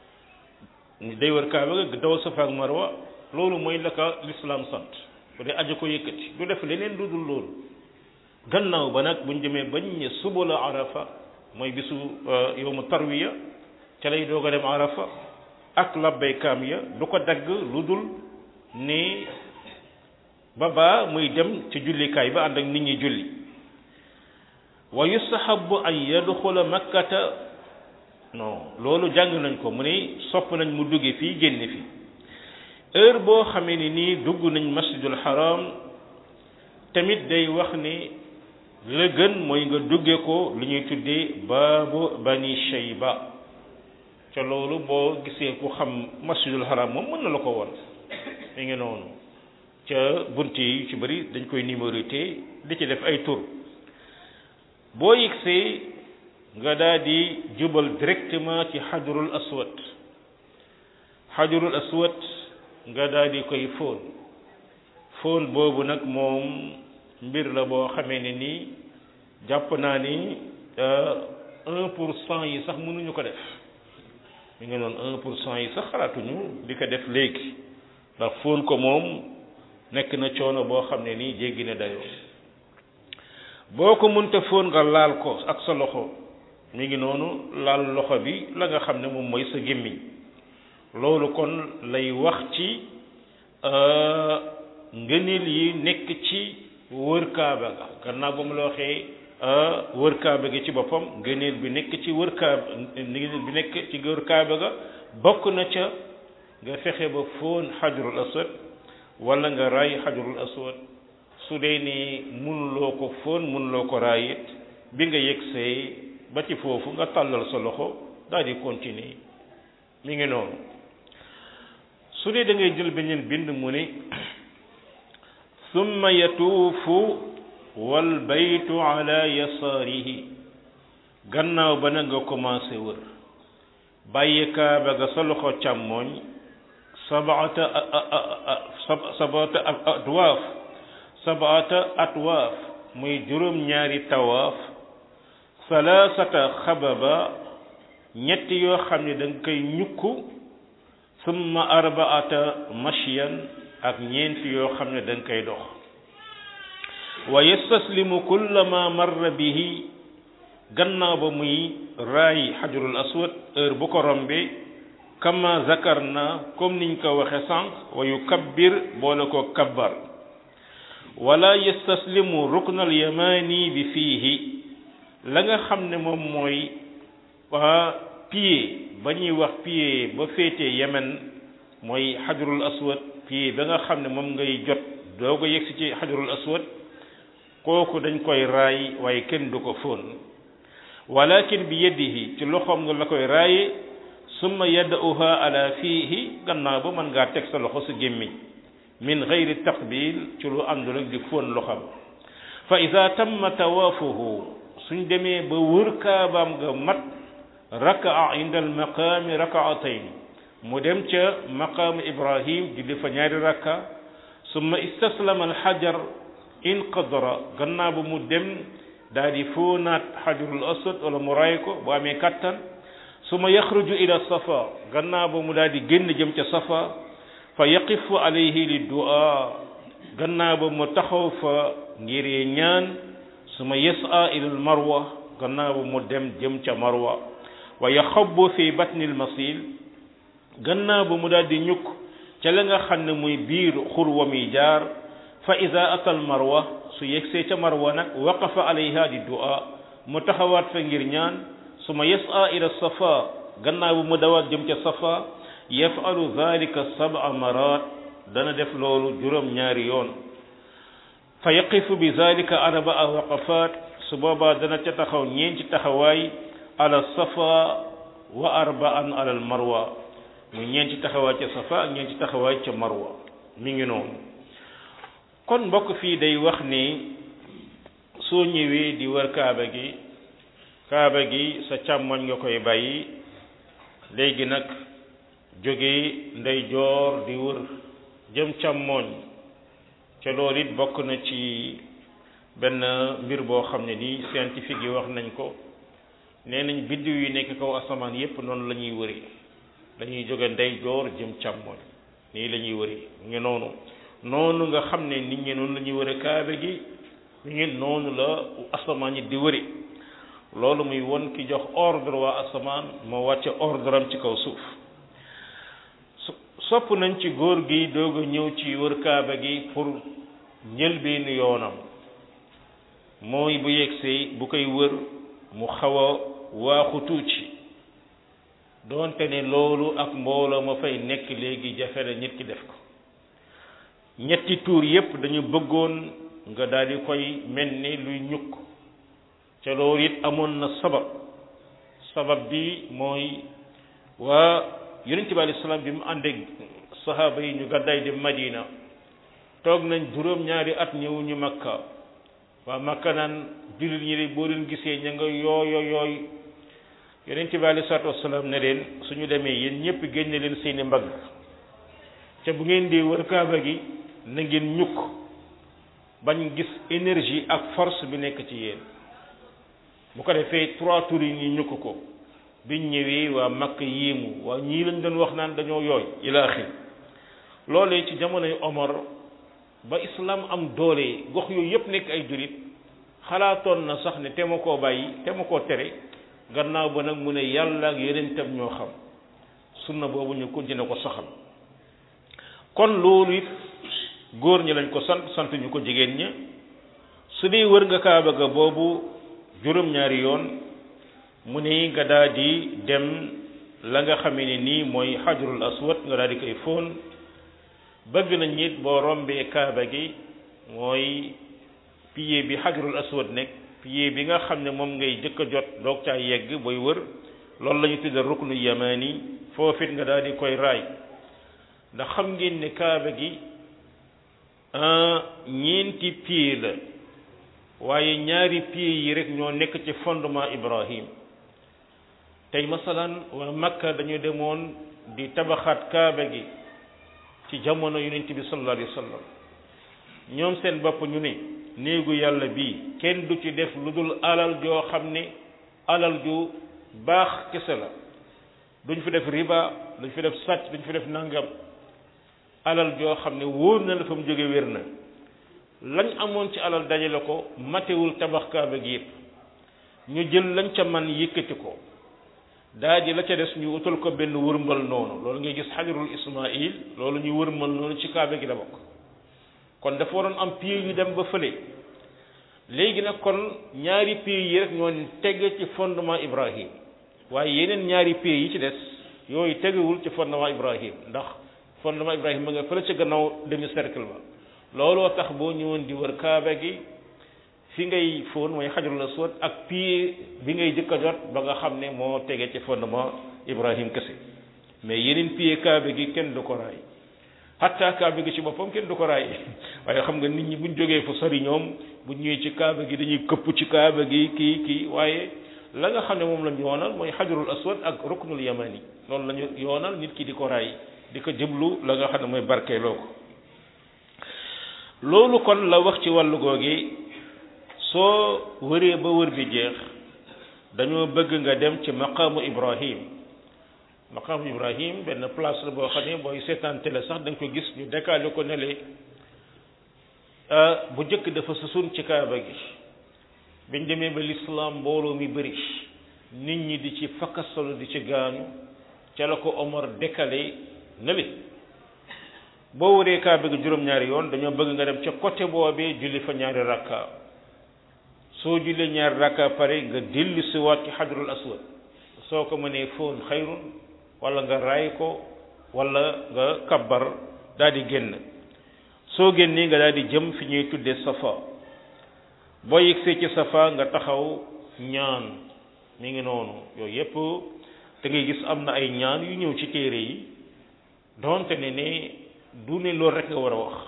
day wër kaaba ga daw safa ak marwa loolu mooy la ka lislaam sant bu dee aji ko yëkkati du def leneen lu dul loolu gannaaw ba nag buñ demee bañ ne suba la arafa mooy bisu yowmu tarwiya ca lay doog a dem arafa ak labbaykaam ya du ko dagg lu dul ni ba baa muy dem ci jullikaay ba ànd ak nit ñi julli wa yustahabu an yadxula makkata non loolu jàng nañ ko mu ne sopp nañ mu dugge fii génne fi heure boo xamee ni nii dugg nañ masjidul haram tamit day wax ni la gën mooy nga dugge ko lu ñuy tuddee baabu bani shayba ca loolu boo gisee ku xam masjidul haram moom mën na la ko won mi ngi noonu ca bunt yi ci bëri dañ koy numéroté di ci def ay tur boo yigsee nga daal di jubal directement ci xajarul aswad xajarul aswad nga daal di koy fóon fóon boobu nag moom mbir la boo xamee ne nii jàpp naa ni un pour cent yi sax mënuñu ko def mi ngi noonu un pour cent yi sax xalaatuñu di ko def léegi ndax fóon ko moom nekk na coono boo xam ne nii jéggi na dayoo boo ko mënta fóon nga laal ko ak sa loxo mi ngi noonu laal loxo bi la nga xam ne moom mooy sa gémmiñ loolu kon lay wax ci ngëneel yi nekk ci wër kaaba ga gannaaw ba mu la waxee wër kaaba gi ci boppam ngëneel bi nekk ci wër kaaba ngëneel bi nekk ci wër kaaba ga bokk na ca nga fexe ba fóon xajarul aswad wala nga raay xajarul aswad su dee ni mënuloo ko fóon mënuloo ko raayit bi nga yegsee ba ci foofu nga tàllal sa loxo daal di continuer mi ngi noonu su dee da ngay jël beneen bind mu ni summa yatuufu wal baytu ala yasaarihi gannaaw ba nag nga commencé wër bàyyi kaaba ga sa loxo càmmooñ sabaata sabaata atwaaf sabaata atwaaf muy juróom ñaari tawaaf salaasata xababa ñetti yoo xam ne da nga koy ñukk summa arbaata mashyan ak ñeenti yoo xam ne da nga koy dox wa yastaslimu kullama marra bihi gannaaw ba muy raay xajarul aswad heure bu ko rombee kama zakarna comme niñ ko waxe sànq wa yukabbir boole ko kabbar wala yastaslimu ruknal yamani bi fiihi la nga xam ne moom mooy waa pied ba ñuy wax pied ba féetee yemen mooy xajarul aswad pied ba nga xam ne moom ngay jot doo ko yegsi ci xajarul aswad kooku dañ koy raay waaye kenn du ko fóon walakin bi yadihi ci loxoom nga la koy raaye summa yada'uha ala fiihi gannaaw ba mën ngaa teg sa loxo sa gémmiñ min gayri taqbil ci lu àndul ak di fóon loxam fa ida tamma tawaafuhu suñ demee ba wër kaabaam nga mat rakaa inda al maqaami rakaatayn mu dem ca maqaamu ibrahim julli fa ñaari rakka summa istaslama al xajar inqadara gannaaw ba mu dem daal di fóonaat xajarul aswad wala mu ray ko bu amee kattan summa yaxruju ila safa gannaaw ba mu daal di génn jëm ca safa fa yaqifu alayhi li du'a gannaaw ba mu taxaw fa ngir ñaan summa yas'a ila al marwa gannaaw ba mu dem jëm ca marwa wa yaxabu fi batni al masil gannaaw ba mu daal di ñukk ca la nga xam ne muy biir xur wa muy jaar fa ida ata al marwa su yegsee ca marwa nag waqafa alayha di du'a mu taxawaat fa ngir ñaan suma yas'a ila safa gannaaw bu mu dawaat jëm ca safa yafalu dhalika sab'a marat dana def loolu juróom ñaari yoon fa yaqifu bi dhalika arba'a waqafat su boobaa dana ca taxaw ñeenti taxawaay ala safa wa arba'an ala al marwa muy ñeenti taxawaay ca safa ak ñeenti taxawaay ca marwa mi ngi noonu kon mbokk fii day wax ni soo ñëwee di wër kaaba gi kaaba gi sa càmmoñ nga koy bàyyi léegi nag jóge ndeyjoor di wër jëm càmmoñ ca loolu it bokk na ci benn mbir boo xam ne nii scientifique yi wax nañ ko nee nañ biddiw yi nekk kaw asamaan yépp noonu la ñuy wëri dañuy jóge ndeyjoor jëm càmmoñ nii la ñuy wëri ngi noonu noonu nga xam ne nit ñi noonu la ñuy wëre kaaba gi ñu ngi noonu la asamaan yi di wëri loolu muy won ki jox ordre waa asamaan moo wàcce ordre am ci kaw suuf sopp nañ ci góor gi doog a ñëw ci wër kaaba gi pour njëlbeenu yoonam mooy bu yegsee bu koy wër mu xaw a waaxu tuuti doonte ne loolu ak mbooloo ma fay nekk léegi jafe na nit ki def ko ñetti tuur yépp dañu bëggoon nga daal di koy mel ni luy ñukk ca loolu it amoon na sabab sabab bi mooy waa yonent bi alayhi salaam bi mu àndeek sahaaba yi ñu gàddaay dem Madina toog nañ juróom-ñaari at ñëwuñu Makka waa Makka naan jullit ñi de boo leen gisee ña nga yooyo yooy yonent bi alayhi salaatu wasalaam ne leen suñu demee yéen ñëpp génne leen seeni mbagg ca bu ngeen di wër kaaba gi na ngeen ñukk bañ gis énergie ak force bi nekk ci yéen bu ko defee trois tours yi ñu ñukk ko biñ ñëwee waa makk yéemu waa ñii lañ doon wax naan dañoo yooy ila axir loolee ci jamonoy Omar ba islam am doole gox yooyu yëpp nekk ay jurit xalaatoon na sax ne te ma koo bàyyi te ma koo tere gannaaw ba nag mu ne yàlla ak yonentam ñoo xam sunna boobu ñu continué ko saxal kon loolu it góor ñi lañ ko sant sant ñu ko jigéen ña su dee wër nga kaaba ga boobu juróom-ñaari yoon mu ne nga daal di dem la nga xamee ne nii mooy xajarul aswad nga daal di koy fóon bëgg nañ nit boo rombee kaaba gi mooy pilier bi xajarul aswad nekk pilier bi nga xam ne moom ngay jëkk a jot doog caa yegg booy wër loolu la ñu tudde ruknu yamani foofit nga daal di koy raay ndax xam ngeen ne kaaba gi ñeenti pied la waaye ñaari pied yi rek ñoo nekk ci fondement Ibrahim tey masalan waa Makka dañu demoon di tabaxaat kaaba gi ci jamono yonent bi sallallahu alayhi wa sallam ñoom seen bopp ñu ne néegu yàlla bii kenn du ci def lu dul alal joo xam ne alal ju baax kese la duñ fi def riba duñ fi def sàcc duñ fi def nangam alal joo xam ne wóor na la fa mu jóge wér na lañ amoon ci alal dajale ko matewul tabax kaaba gi yëpp ñu jël lañ ca man yëkkati ko daa ji la ca des ñu utal ko benn wërmbal noonu loolu ngay gis xajarul ismail loolu ñu wërmbal noonu ci kaaba gi la bokk kon dafa waroon am pied yu dem ba fële léegi nag kon ñaari pied yi rek ñoo teg ci fondement Ibrahim waaye yeneen ñaari pied yi ci des yooyu tegewul ci fondement Ibrahim ndax fondement Ibrahim ma nga fële ca gannaaw demi cercle ba looloo tax boo ñëwoon di wër kaaba gi fi ngay fóon mooy xajarul aswad ak pied bi ngay jëkk a jot ba nga xam ne moo tege ci fondement Ibrahim kese mais yeneen pied kaaba gi kenn du ko raay hatta kaaba gi ci boppam kenn du ko raay waaye xam nga nit ñi buñ jógee fu sori ñoom buñ ñëwee ci kaaba gi dañuy këpp ci kaaba gi kii kii waaye la nga xam ne moom lañ yoonal mooy xajarul aswad ak ruknul yamani loolu lañu yoonal nit ki di ko raay di ko jëblu la nga xam ne mooy barkeeloo ko loolu kon la wax ci wàllu googi soo wëree ba wër bi jeex dañoo bëgg nga dem ci maqaamu ibrahim maqaamu ibrahim benn place la boo xam ne booy seetaan télé sax da nga ko gis ñu décalé ko nele bu njëkk dafa susun ci kaaba gi biñ demee ba lislaam mbooloo mi bëri nit ñi di ci fakkasalu di ci gaanu ca la ko Omar décalé nele boo wëree kaaba gi juróom-ñaari yoon dañoo bëgg nga dem ca côté boobee julli fa ñaari rakka soo jullee ñaari rakka pare nga dellu si waat ci xajarul aswad soo ko mënee fóon xayrun wala nga raay ko wala nga kabbar daal di génn soo génnee nga daal di jëm fi ñuy tuddee safa boo yegsee ci safa nga taxaw ñaan mi ngi noonu yooyu yépp da ngay gis am na ay ñaan yu ñëw ci téere yi donte ne ne du ne loolu rek nga war a wax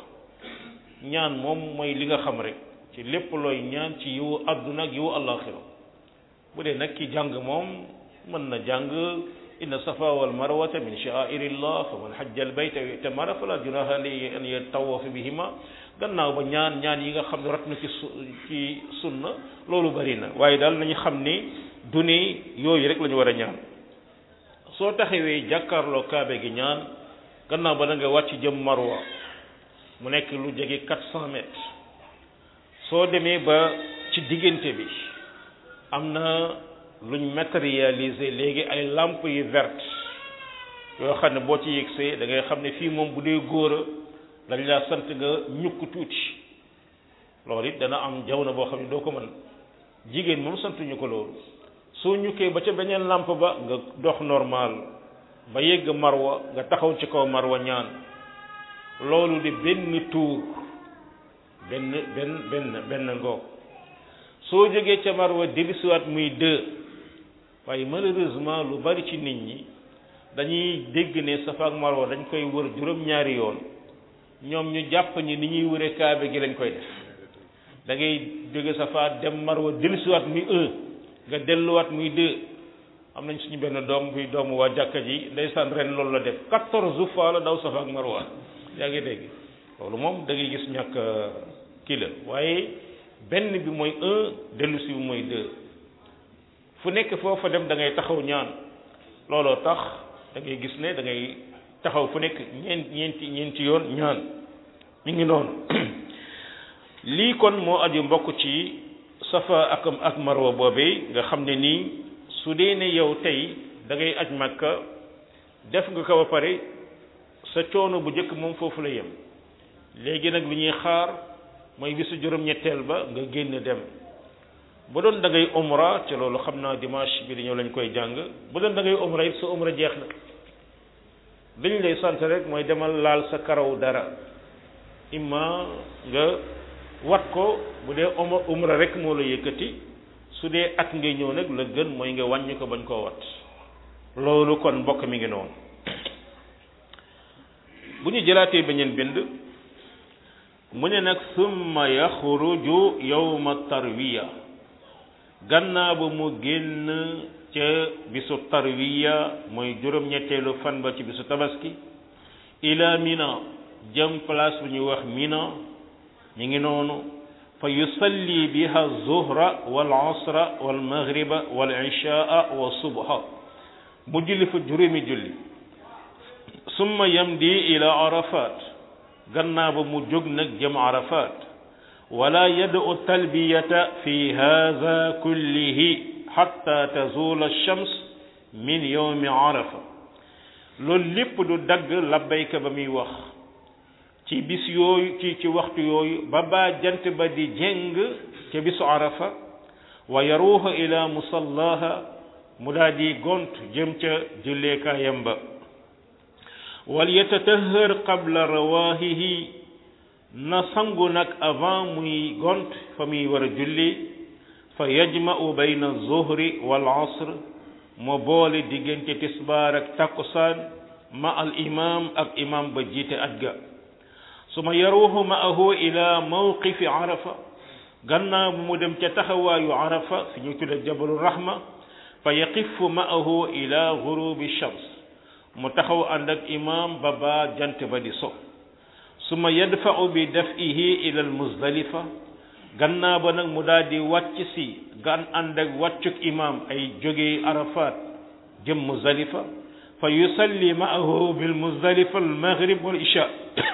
ñaan moom mooy li nga xam rek ci lépp looy ñaan ci yiwu àdduna ak yiwu àllaaxira bu dee nag ki jàng moom mën na jàng inna safa wal marwata min sha'airillah fa man hajja al bayta wa i'tamara fala junaha alayhi an yatawafa bihima gannaaw ba ñaan ñaan yi nga xam ne rat na ci su ci sunna loolu bari na waaye daal nañu xam ni du ne yooyu rek la ñu war a ñaan soo taxawee jàkkaarloo kaabe gi ñaan gannaaw ba da nga wàcc jëm marwa mu nekk lu jege quatre cent mètres soo demee ba ci diggante bi am na luñ matérialisé léegi ay lampe yu verte yoo xam ne boo ci yegsee da ngay xam ne fii moom bu dee góor a dañ laa sant nga ñukk tuuti loolu it dana am jamono boo xam ne doo ko mën jigéen moom santuñu ko loolu soo ñukkee ba ca beneen lampe ba nga dox normal ba yegg marwa nga taxaw ci kaw marwa ñaan loolu di benn tuur benn benn benn benn ngoog soo jógee ca marwa dellusiwaat muy deux waaye malheureusement lu bari ci nit ñi dañuy dégg ne safa ak marwa dañ koy wër juróom-ñaari yoon ñoom ñu jàpp ni ni ñuy wëre kaabe gi lañ koy def da ngay jóge safa dem marwa dellusiwaat muy un nga delluwaat muy deux am nañ suñu benn doom buy doomu waa jàkka ji ndeysaan ren loolu la def quatorze fois la daw safa ak marwa yaa ngi dégg loolu moom da ngay gis ñàkk kii la waaye benn bi mooy un dellu si bi mooy deux fu nekk foofa dem da ngay taxaw ñaan looloo tax da ngay gis ne da ngay taxaw fu nekk ñeent ñeenti ñeenti yoon ñaan mi ngi noonu lii kon moo aju mbokk ci safa ak ak marwa boobee nga xam ne nii su dee ne yow tey da ngay aj màkka def nga ko ba pare sa coono bu njëkk moom foofu la yem léegi nag li ñuy xaar mooy bisu juróom-ñetteel ba nga génn dem bu doon da ngay umra te loolu xam naa dimanche bi di ñëw lañ koy jàng bu doon da ngay umra it sa umra jeex na dañ lay sant rek mooy demal laal sa karaw dara imma nga wat ko bu dee umra rek moo la yëkkati su dee at ngay ñëw nag la gën mooy nga wàññi ko bañ koo wat loolu kon mbokk mi ngi noonu bu ñu jëlaatee beneen bind mu ne nag summa yaxruju yawma tarwiya gannaaw ba mu génn ca bisu tarwiya mooy juróom-ñetteelu fan ba ci bisu tabaski ila mina jëm place bu ñuy wax mina ñu ngi noonu fa yusalli biha zuhra wal asra wal maghriba wal ishaa wa subha mu julli fa juróomi julli summa yamdi ila arafat gannaaw ba mu jóg nag jëm arafat wala yad'u talbiyata fi hadha kullihi hatta tazula ash-shams min yawmi arafa loolu lépp du dagg labbayka ba muy wax ci bis yooyu ci ci waxtu yooyu ba baa jant ba di jéng ca bisu arafa wa yaruuha ila musallaha mu daa di gont jëm ca julleekaayam ba wal yatatahhar qabla rawahihi na sangu nag avant muy gont fa muy war a julli fa yajma'u bayna zuhri wal asr mu boole diggante tisbaar ak takkusaan ma al imam ak imam ba jiite aj ga suma yaruuhu maahu ila mawqifi arafa gannaaw bu mu dem ca taxawaayu arafa fi ñu tudde jabalu rahma fa yaqifu maahu ila gurubi shams mu taxaw ànd ak imam ba ba jant ba di so suma yadfa'u bi daf'ihi ila al muzdalifa gannaaw ba nag mu daal di wàcc si gan ànd ak wàccuk imam ay jógee arafat jëm muzdalifa fa yusalli maahu bil muzdalifa al maghrib wal isha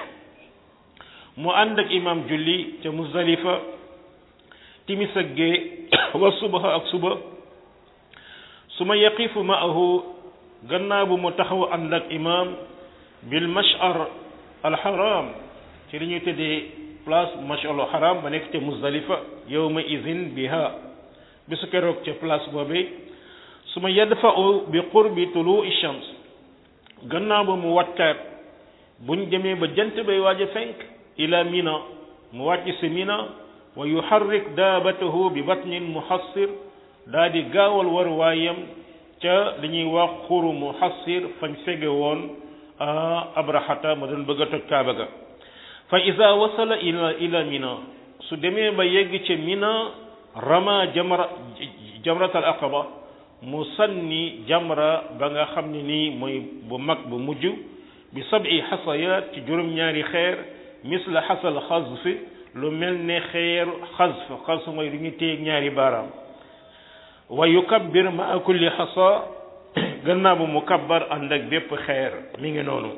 mu ànd ak imam julli ca muzdalifa timis ak gee wa subaha ak suba suma yaqifu maahu gannaaw bu mu taxaw ànd ak imam bil mash'ar al haram ci li ñuy tëddee place mash'ar al haram ba nekk ca muzdalifa yawma idhin biha bisu keroog ca place boobee suma yadfa'u bi qurbi tulu'i shams gannaaw ba mu wàccaat buñ demee ba jant bay waaj a fenk ila mina mu wàcc si mina wa yuharrik daabatahu bi batnin muhassir daa di gaawal war waayam ca li ñuy wax xuru muhassir fañ fege woon abrahata ma doon bëgg a toj kaaba ga fa ida wasala ila ila mina su demee ba yegg ca mina rama jamra jamratal aqaba mu sanni jamra ba nga xam ne nii mooy bu mag bu mujj bi sabi xasayat ci juróom-ñaari xeer misla xasal xasfi lu mel ne xeer xasf xasf mooy lu ñu téye ñaari baaraam wa yukabbir ma kulli xasa gannaaw bu mu kabbar ànd ak bépp xeer mi ngi noonu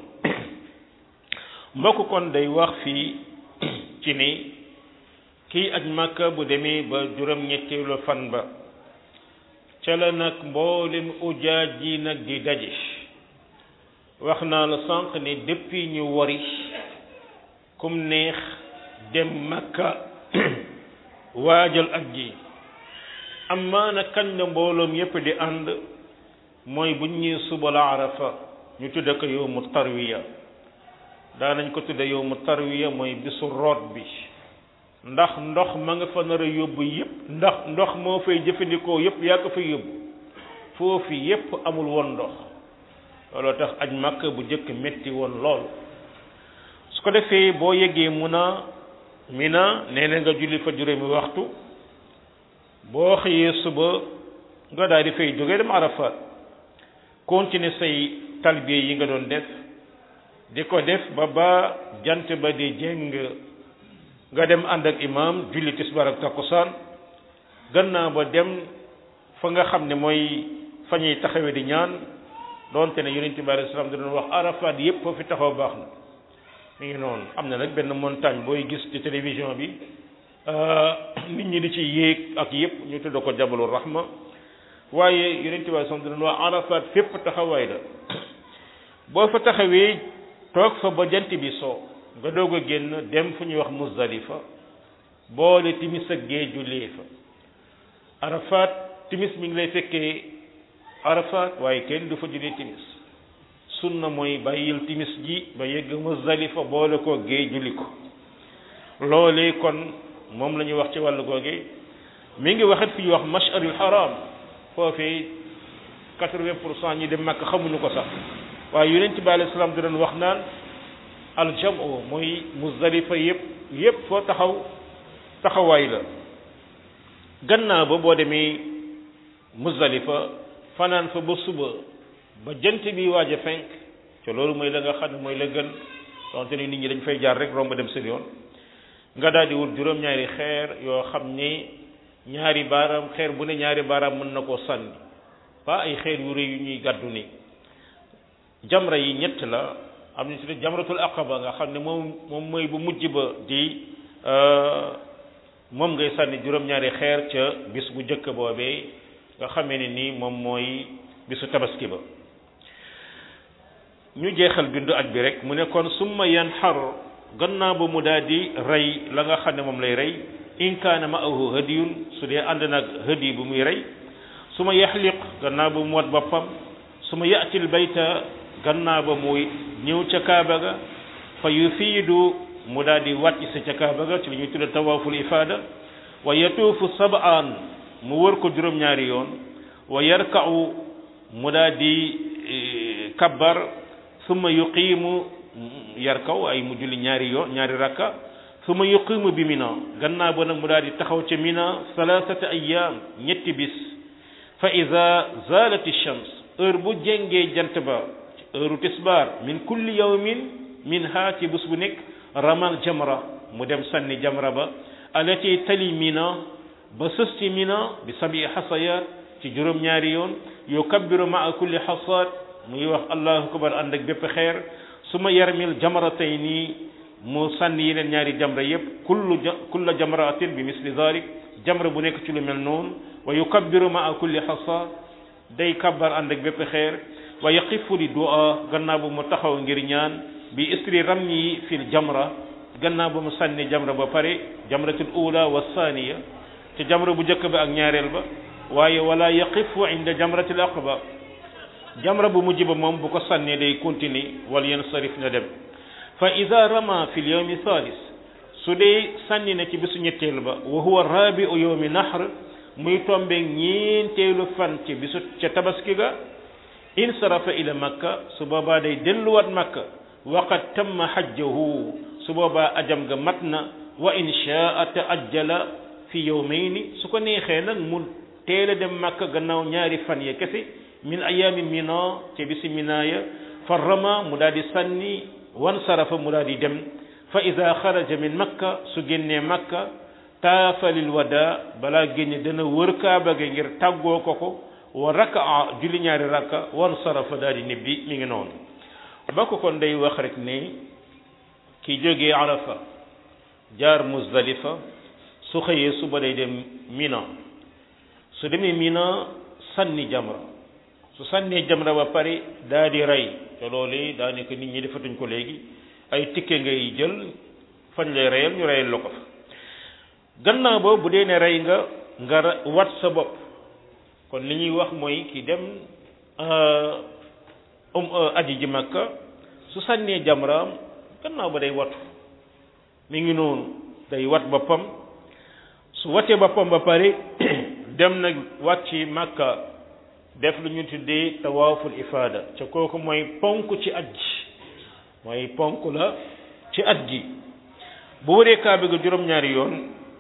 mbokk kon day wax fii ci ni kii aj màkka bu demee ba juróom-ñetteelu fan ba ca la nag mboolem ujaaj ji nag di daje wax naa la sànq ne depuis ñu wari kum neex dem makka waajal aj ji amma na kañ la mbooloom yépp di ànd mooy buñ ñëwee suba la arafa ñu tudde ko yowmu tarwiya daanañ ko tudde yowmu tarwiya mooy bisu root bi ndax ndox ma nga fa nar a yóbbu yépp ndax ndox moo fay jëfandikoo yépp yaa ko fay yóbbu foofu yépp amul woon ndox looloo tax aj màkk bu njëkk metti woon lool su ko defee boo yeggee Muna Mina nee na nga julli fa juróomi waxtu boo xëyee suba nga daal di fay jógee dem Arafat continuer say talbiya yi nga doon def di ko def ba ba jant ba di jéng nga dem ànd ak imam julli tisbaar ak takkusaan gannaaw ba dem fa nga xam ne mooy fa ñuy taxawee di ñaan doonte ne yonent bi alayhi salaam da doon wax Arafat yépp foo fi taxaw baax na mi ngi noonu am na nag benn montagne booy gis ci télévision bi nit ñi di ci yéeg ak yépp ñu tudd ko jabalu rahma waaye yonent bi alayhi salaam da doon wax Arafat fépp taxawaay la boo fa taxawee toog fa ba jant bi soo nga doog a génn dem fu ñuy wax Muzdalifa boole timis ak gee jullee fa Arafat timis mi ngi lay fekkee Arafat waaye kenn du fa jullee timis sunna mooy bàyyil timis ji ba yegg Muzdalifa boole ko gee julli ko loolee kon moom la ñuy wax ci wàllu googe mi ngi waxit fi ñuy wax mash'aril haram foofee quatre-vingt pour cent ñi dem Makka xamuñu ko sax waaye yonent bi alayhi salaam di doon wax naan aljamu mooy Muzdalifa yëpp yëpp foo taxaw taxawaay la gannaaw ba boo demee Muzdalifa fanaan fa ba suba ba jant bi waaj a fenk te loolu mooy la nga xam ne mooy la gën donte ni nit ñi dañ fay jaar rek romb dem seen yoon nga daal di wut juróom-ñaari xeer yoo xam ni ñaari baaraam xeer bu ne ñaari baaraam mën na koo sànni pas ay xeer yu rëy yu ñuy gàddu ni jamra yi ñett la am na ci jamratul aqaba nga xam ne moom moom mooy bu mujj ba di moom ngay sànni juróom-ñaari xeer ca bis bu njëkk boobee nga xamee ne ni moom mooy bisu tabaski ba ñu jeexal bindu aj bi rek mu ne kon summa yan xar gannaaw ba mu daal di rey la nga xam ne moom lay rey in kaana ma'ahu hadiyun su dee ànd nag hadiy bu muy rey su ma yaxliq gannaaw ba mu wat boppam su ma yaatil bayta gannaaw ba muy ñëw ca kaaba ga fa yufiidu mu daal di wàcc si ca kaaba ga ci li ñuy tudde tawaaful ifaada wa yatuufu sab'an mu wër ko juróom-ñaari yoon wa yarka'u mu daal di kabbar summa yuqiimu yar kaw ay mu julli ñaari yoon ñaari rakka summa yuqiimu bi mina gannaaw ba nag mu daal di taxaw ca mina salaasata ayyaam ñetti bis fa ida zaalati shams heure bu jengee jant ba heure tisbaar min kulli yawmin min ha ci bés bu nekk ramal jamra mu dem sànni jamra ba alati tali mina ba sës ci mina bi sabi xasayaat ci juróom-ñaari yoon yukabbiru maa kulli xasaat muy wax allahu akbar ànd ak bépp xeer su ma yarmil jamratayni mu sànni yeneen ñaari jamra yépp kullu kulla jamratin bi misli dalik jamra bu nekk ci lu mel noonu wa yukabbiru maa kulli xasa day kabbar ànd ak bépp xeer wa yaqifu li du'a gannaaw bu mu taxaw ngir ñaan bi istri ramyi fil jamra gannaaw bu mu sànni jamra ba pare jamratul ula wa thaniya te jamra bu njëkk ba ak ñaareel ba waaye wala yaqifu inda jamratil aqaba jamra bu mujj ba moom bu ko sànnee day continuer wal yansarif na dem fa ida rama fi lyawmi thalis su dee sànni na ci bisu ñetteel ba wa huwa rabiu yawmi nahr muy tombe ñeenteelu fan ci bisu ca tabaski ga insarafa ila makka su boobaa day delluwaat makka waqad tamma hajjahu su boobaa ajam ga mat na wa in shaa taajjala fi yawmayni su ko neexee nag mu teel a dem makka gannaaw ñaari fan ya kese min ayaami mina ca bisi mina ya fa rama mu daal di sànni wan sarafa mu daal di dem fa ida xaraja min makka su génnee makka taafalil wada balaa génne dana wër kaaba ga ngir tàggoo ko ko wa rakaa julli ñaari rakka wan sarafa daal di nibbi mi ngi noonu ba ko kon day wax rek ne ki jógee arafa jaar muzdalifa su xëyee suba day dem mina su demee mina sànni jamra su sànnee jamra ba pare daa di rey te loolu daanaka nit ñi defatuñ ko léegi ay tikke ngay jël fañ lay reyal ñu reyal la ko fa gannaaw ba bu dee ne rey nga nga wat sa bopp kon li ñuy wax mooy ki dem um aji ji makka su sànnee jamraam gannaaw ba day watu mi ngi noonu day wat boppam su watee boppam ba pare dem nag wàcc makka def lu ñu tuddee tawaaful ifaada ca kooku mooy ponk ci aj ji mooy ponk la ci aj gi bu waree kaaba ga juróom-ñaari yoon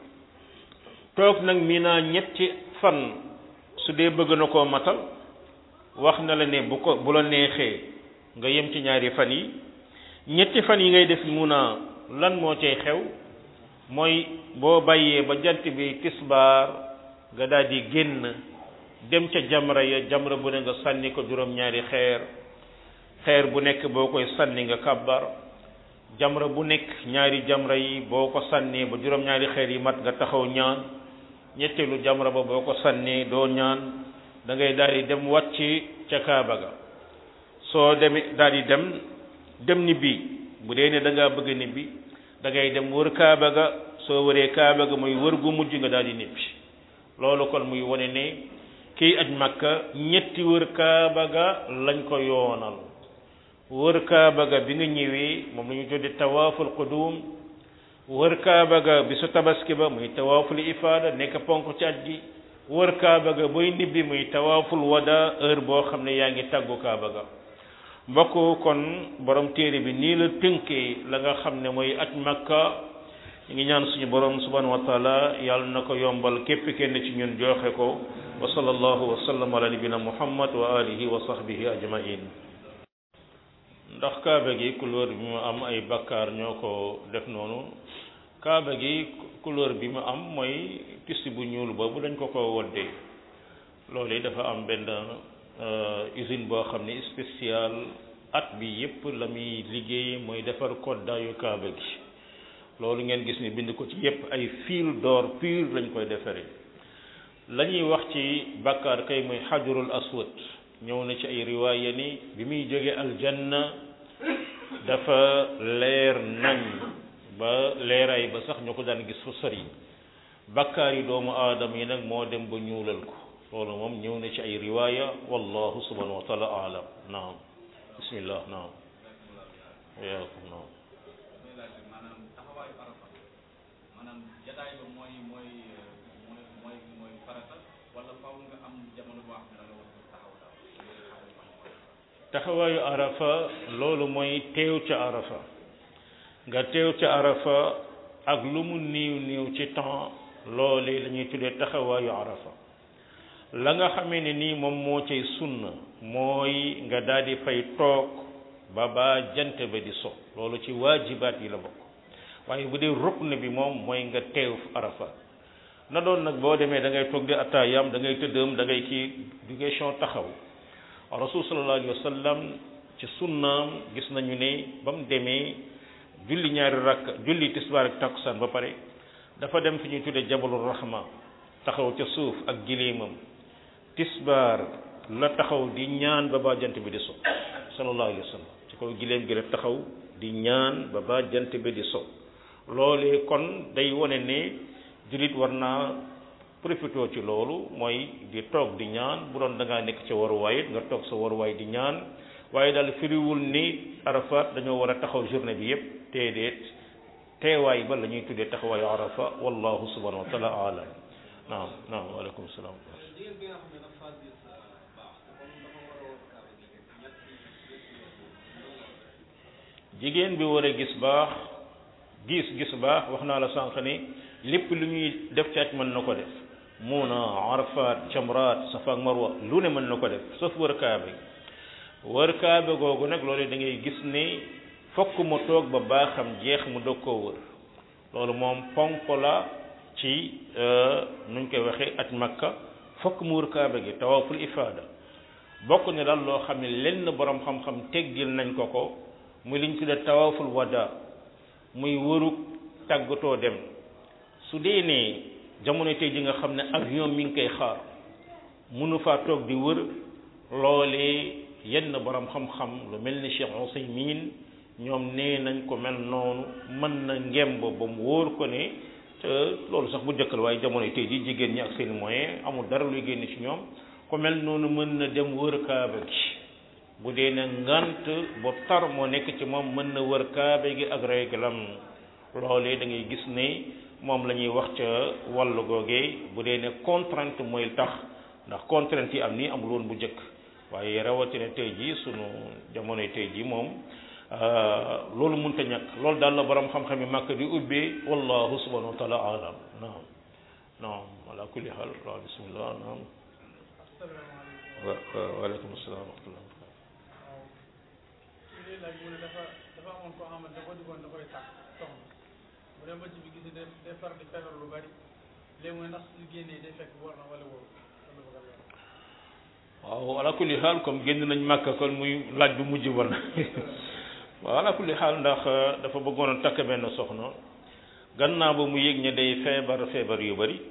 toog nag Mina ñetti fan su dee bëgg na koo matal wax na la ne bu ko bu la neexee nga yem ci ñaari fan yi ñetti fan yi ngay def Muna lan moo cay xew mooy boo bàyyee ba jant bi tisbaar nga daal di génn dem ca jamra ya jamra bu ne nga sànni ko juróom-ñaari xeer xeer bu nekk boo koy sànni nga kàbbar jamra bu nekk ñaari jamra yi boo ko sànnee ba juróom-ñaari xeer yi mat nga taxaw ñaan ñetteelu jamra ba boo ko sànnee doo ñaan da ngay daal di dem wàcc ca kaaba ga soo demee daal di dem dem ni bii bu dee ne da ngaa bëgg ni bi da ngay dem wër kaaba ga soo wëree kaaba ga muy wër gu mujj nga daal di nibbi loolu kon muy wane ne kii aj makka ñetti wër kaaba ga lañ ko yoonal wër kaaba ga bi nga ñëwee moom la ñu tudde tawaaful qudum wër kaaba ga bi su tabaski ba muy tawaaful ifaada nekk ponk ci aj gi wër kaaba ga booy nibbi muy tawaaful wada heure boo xam ne yaa ngi tàggu kaaba ga mbokk kon borom téere bi nii la tënkee la nga xam ne mooy aj makka ñu ngi ñaan suñu borom subhanahu wa taala yàlla na ko yombal képp kenn ci ñun joxe ko wa sallallahu wa sallam ala nabina muhammad wa alihi wa sahbihi ajmain ndax kaaba gi couleur bi mu am ay bakkaar ñoo ko def noonu kaaba gi couleur bi mu am mooy tissu bu ñuul boobu dañ ko ko woddee loolu yi dafa am benn usine boo xam ne spécial at bi yépp la muy liggéey mooy defar koddaayu kaaba gi loolu ngeen gis ni bind ko ci yépp ay fil d'or pur lañ koy defaree la ñuy wax ci bakkaar kay mooy xajarul aswad ñëw na ci ay riwaaya ni bi muy jóge aljanna dafa leer nañ ba leeraay ba sax ñu ko daan gis fu sori bakkaar yi doomu aadama yi nag moo dem ba ñuulal ko loolu moom ñëw na ci ay riwaaya wallahu subhanahu wa taala alam naam bismillah naam yaakum naam taxawaayu arafa loolu mooy teew ca arafa nga teew ca arafa ak lu mu niiw niiw ci temps loolee la ñuy tuddee taxawaayu arafa la nga xamee ne nii moom moo cay sunna mooy nga daal di fay toog ba ba jant ba di so loolu ci waajibaat yi la bokk waaye bu dee rukn bi moom mooy nga teew arafa na doon nag boo demee da ngay toog di attaayam da ngay tëddëm da ngay kii du question taxaw rasul sallallahu alayhi wa sallam ci sunnaam gis nañu ne ba mu demee julli ñaari rakk julli tisbaar ak takkusaan ba pare dafa dem fi ñuy tuddee jabalul rahma taxaw ca suuf ak gileemam tisbaar la taxaw di ñaan ba ba jant bi di so sallallahu alayhi wa sallam ci kaw gileem gi la taxaw di ñaan ba ba jant bi di so loolee kon day wone ne jullit war naa profité ci loolu mooy di toog di ñaan bu doon da ngaa nekk ca waruwaay it nga toog sa waruwaay di ñaan waaye daal firiwul ni arafat dañoo war a taxaw journée bi yépp déedéet teewaay ba la ñuy tuddee taxawaayu arafa wallahu subhanahu wa taala alam naam naam waaleykum salaam jigéen bi war a gis baax gis gis baax wax naa la sànq ni lépp lu ñuy def ci aj mën na ko def muuna arafat camraat safa ak marwa lu ne mën na ko def sauf wër kaabe wër kaabe googu nag loolu da ngay gis ni fokk mu toog ba baaxam jeex mu dog koo wër loolu moom ponk la ci nuñ koy waxee aj makka fokk mu wër kaabe gi tawaaful ifaada bokk ne daal loo xam ne lenn borom xam-xam teggil nañ ko ko muy liñ tuddee tawaaful wada muy wërug tàggatoo dem su dee ne jamono tey ji nga xam ne avion mi ngi koy xaar mënu faa toog di wër loolee yenn borom xam-xam lu mel ni Cheikh Ousaymin ñoom nee nañ ko mel noonu mën na ngemb ba mu wóor ko ne te loolu sax bu jëkkal waaye jamono tey ji jigéen ñi ak seen moyen amul dara luy génn ci ñoom ko mel noonu mën na dem wër kaaba gi bu dee ne ngant bu tar moo nekk ci moom mën na wër kaaba gi ak réglam loolee da ngay gis ne moom la ñuy wax ca wàllu googee bu dee ne contrainte mooy tax ndax contrainte yi am nii amul woon bu njëkk waaye rawatina tey jii sunu jamonoy tey jii moom loolu mënta ñàkk loolu daal la borom xam-xam yi màkk di ubbee wallahu subhanahu wa taala alam naam naam ala kulli xaal waaw bismillah naam wa waaleykum salaam wa rahmatullah laaj mu ne dafa dafa amoon koo xamante da ko digoon da koy tàkk soxna bu dem ba ci bi gis day day far di feebar lu bari léegi mu ne ndax su génnee day fekk war na wala wóor waaw ala kulli xaal comme génn nañ màkk kon muy laaj bu mujj woon waaw ala kulli xaal ndax dafa bëggoon a takk benn soxna gannaaw ba mu yëg ne day feebar feebar yu bari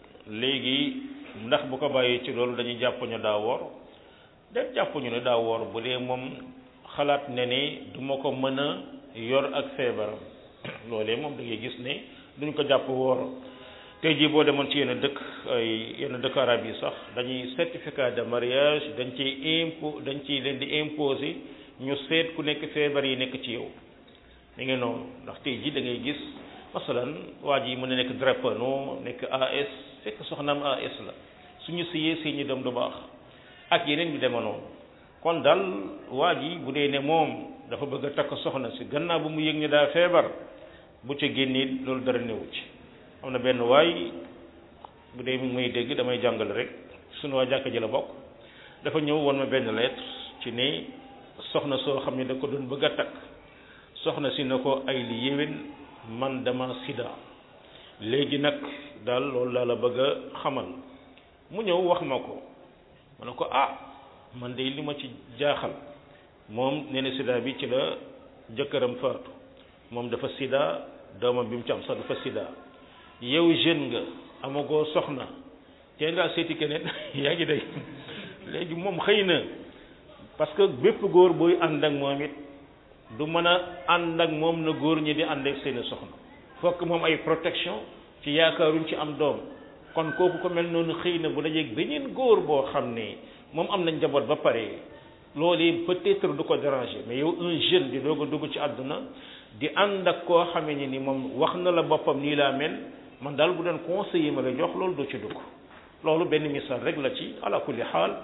léegi ndax bu ko bàyyee ci loolu dañuy jàpp ñu daa woor de jàpp ñu ne daa woor bu dee moom xalaat ne ni du ma ko mën a yor ak feebaram loolee moom da ngay gis ne duñ ko jàpp woor tey jii boo demoon ci yenn dëkk ay yenn dëkk arab yi sax dañuy certificat de mariage dañ ciy impo dañ ciy leen di imposer ñu seet ku nekk feebar yi nekk ci yow mi ngi noonu ndax tey jii da ngay gis masalan waa ji mën na nekk drépano nekk AS fekk soxnaam AS la suñu siyee si ñu dem du baax ak yeneen bi dema noonu kon daal waa ji bu dee ne moom dafa bëgg a takk soxna si gannaaw bu mu yëg ne daa feebar bu ca génnee loolu dara newu ci am na benn waay bu dee mi ngi may dégg damay jàngale rek suñu waa jàkka ji la bokk dafa ñëw woon ma benn lettre ci ne soxna soo xam ne da ko doon bëgg a takk soxna si na ko ay li yéwén man dama sida léegi nag daal loolu laa la bëgg a xamal mu ñëw wax ma ko ma ne ko ah man de li ma ci jaaxal moom nee na sida bi ci la jëkkëram faatu moom dafa sida doomam bi mu ci am sax dafa sida yow jeune nga amagoo soxna te ngaa seeti keneen yaa ngi day léegi moom xëy na parce que bépp góor booy ànd ak moom it du mën a ànd ak moom na góor ñi di ànd ak seeni soxna fokk moom ay protection ci yaakaaruñ ci am doom kon kooku ko mel noonu xëy na bu dajeeg beneen góor boo xam ne moom am na njaboot ba pare loolu peut-être du ko déranger mais yow un jeune di doog a dugg ci àdduna di ànd ak koo xamee ni ni moom wax na la boppam nii laa mel man daal bu doon conseiller ma la jox loolu du ci dugg loolu benn misaal rek la ci ala kulli xaal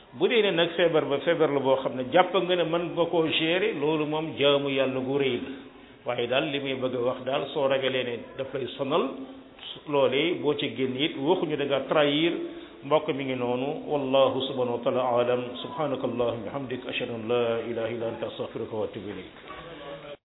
bu dee ne nag feebar ba feebar la boo xam ne jàpp nga ne mën nga koo gérer loolu moom jaamu yàlla gu rëy la waaye daal li muy bëgg a wax daal soo ragalee ne daf lay sonal loolee boo ci génn it waxuñu da nga trahir mbokk mi ngi noonu wallahu subhanahu wa taala alam subhanaka allahumma bihamdik ashhadu an la ilaha illa anta astaghfiruka wa atubu ilayk